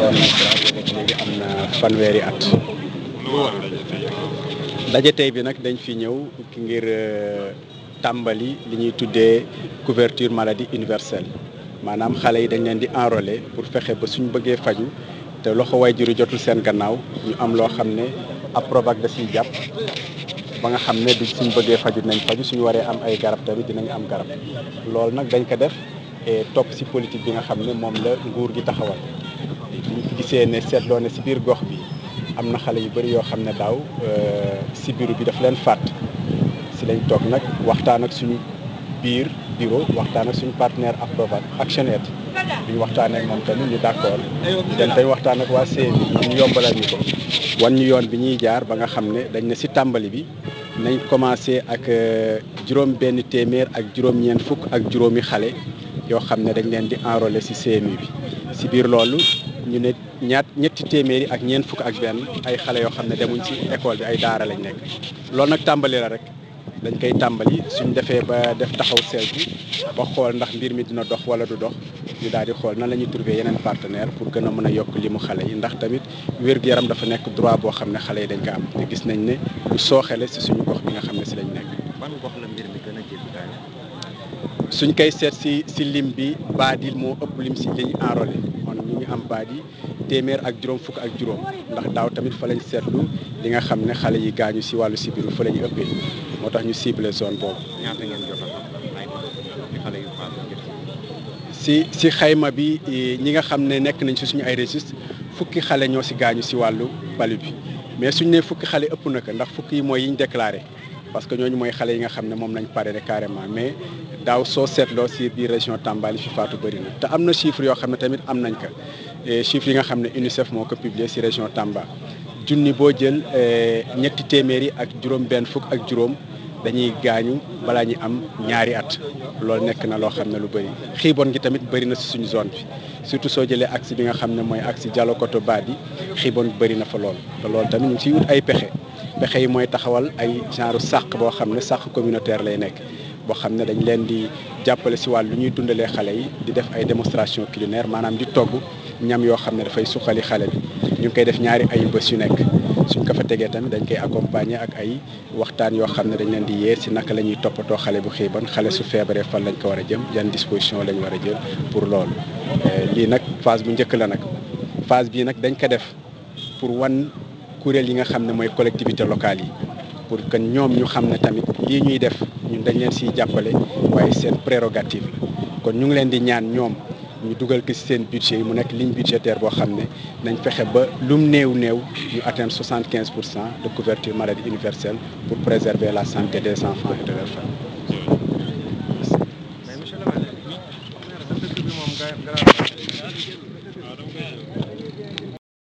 léegi am na fanweeri at daje tey bi nag dañ fi ñëw ngir tàmbali li ñuy tuddee couverture maladie universelle maanaam xale yi dañ leen di enrôler pour fexe ba suñ bëggee faju te loxo waajur yi jotul seen gannaaw ñu am loo xam ne Aprovac da siy jàpp ba nga xam ne du suñ bëggee faju dinañ faju suñu waree am ay garab tamit dinañ am garab loolu nag dañ ko def et topp si politique bi nga xam ne moom la nguur gi taxawal ñu gisee ne seetloo ne si biir gox bi am na xale yu bëri yoo xam ne daaw si bureau bi daf leen fàtt si lañ toog nag waxtaan ak suñu biir bureau waxtaan ak suñu partenaire Aprovac Actionaid bi ñu waxtaanee ak moom tamit ñu d'accord den tey waxtaan ak waa CNI ñu yombalal ñu ko wan ñu yoon bi ñuy jaar ba nga xam ne dañ ne si tàmbali bi nañ commencé ak juróom benn téeméer ak juróom-ñeent fukk ak juróomi xale yoo xam ne dañ leen di enrôler si CMU bi si biir loolu ñu ne ñaat ñetti téeméeri ak ñeent fukk ak benn ay xale yoo xam ne demuñ ci école bi ay daara lañ nekk loolu nag tàmbali la rek dañ koy tàmbali suñ defee ba def taxaw seetlu ba xool ndax mbir mi dina dox wala du dox ñu daal di xool nan la ñuy trouver yeneen partenaire pour gën a mën a yokk li mu xale yi ndax tamit wér-gu-yaram dafa nekk droit boo xam ne xale yi dañ ko am te gis nañ ne lu sooxele si suñu gox bi nga xam ne si lañ nekk. ban gox la mbir mi gën a jéggi suñ koy seet si si lim bi baadil moo ëpp lim si li ñu enrôlé kon ñu ngi am baadi téeméer ak juróom fukk ak juróom ndax daaw tamit fa lañ seetlu li nga xam ne xale yi gaañu si wàllu sibiru fa la ñu ëppee moo tax ñu ciblé zone boobu. ñaata ngeen jot a xale yu si si xayma bi ñi nga xam ne nekk nañ si suñu ay registre fukki xale ñoo si gaañu si wàllu palu bi mais suñ ne fukki xale ëpp na ko ndax fukki yi mooy yi ñu déclaré parce que ñooñu mooy xale yi nga xam ne moom lañ pare carrément mais daaw soo seetloo si biir région Tamba li fi faatu bëri na te am na chiffre yoo xam ne tamit am nañ ko chiffre yi nga xam ne UNICEF moo ko publié si région Tamba junni boo jël ñetti téeméeri ak juróom benn fukk ak juróom dañuy gaañu balaa ñuy am ñaari at loolu nekk na loo xam ne lu bëri xiibon gi tamit bëri na si suñu zone bi surtout soo jëlee axe bi nga xam ne mooy axe Dialokoto Badi xiibon bëri na fa lool te loolu tamit ñu ngi siy wut ay pexe pexe yi mooy taxawal ay genre sàq boo xam ne sàq communautaire lay nekk boo xam ne dañ leen di jàppale si wàllu lu ñuy dundalee xale yi di def ay démonstration culinaire maanaam di togg ñam yoo xam ne dafay suqali xale bi ñu ngi koy def ñaari ay bés yu nekk suñ ko fa tegee tamit dañ koy accompagner ak ay waxtaan yoo xam ne dañ leen di yee si naka la ñuy toppatoo xale bu xiiban xale su feebaree fan lañ ko war a jëm yan disposition lañ war a jël pour loolu lii nag phase bu njëkk la nag phase bii nag dañ ko def pour wan kuréel yi nga xam ne mooy collectivité locale yi pour que ñoom ñu xam ne tamit lii ñuy def ñun dañ leen siy jàppale waaye seen prérogative la kon ñu ngi leen di ñaan ñoom ñu dugal ko ci seen budget yi mu nekk ligne budgétaire boo xam ne nañ fexe ba lum néew néew ñu atteindre soixante quinze pour cent de couverture maladie universelle pour préserver la santé des enfants et de leurs familles. mais monsieur le maire dëkk bi moom